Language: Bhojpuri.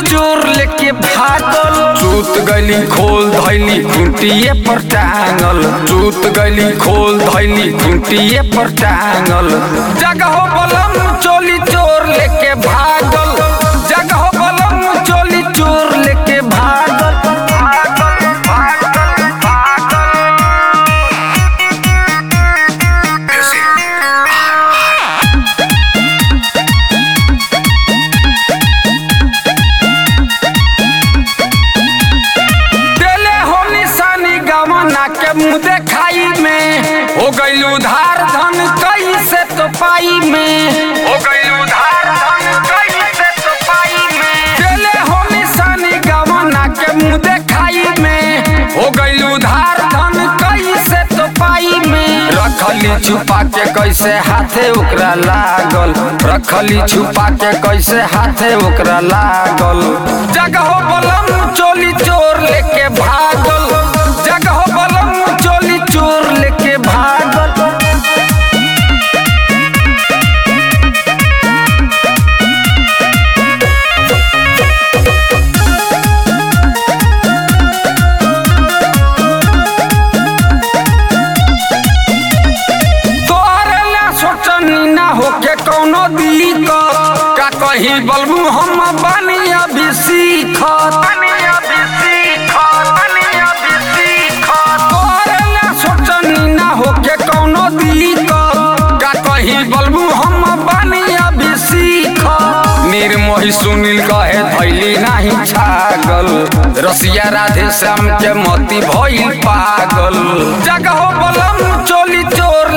चोर लेके भागल चूत गली खोल धैली खूंटिए पर टांगल चूत गली खोल धैली खूंटिए पर टांगल जगह बलम चोली चोर लेके भागल जगह बलम चोली चोर लेके भागल भागल भागल भागल देले हो निशानी गवना के मुंह देखाई में हो गईल उधार धन कैसे तो पाई में हो गईल उधार धन कैसे तो पाई में देले हो निशानी गवना के मुंह देखाई में हो गईल उधार धन कैसे तो पाई में रखली छुपा के कैसे हाथे ओकरा लागल रखली छुपा के कैसे हाथे ओकरा लागल जगह बलम चोली चोर लेके भागल जगह बलम चोली चोर लेके भागल तोहरे ला सोचनी ना होके कौनो दिक्कत का कही बलबू हम बानी अभी सीखत बानी अभी सीखत बानी अभी सीखत तोहरे ला सोचनी ना होके कौनो दिक्कत का कही बलबू हम बानी अभी सीखत निर्मोही सुनील कहे धैली नाही छागल रसिया राधे श्याम के मोती भइल पागल जगह बलम चोली चोर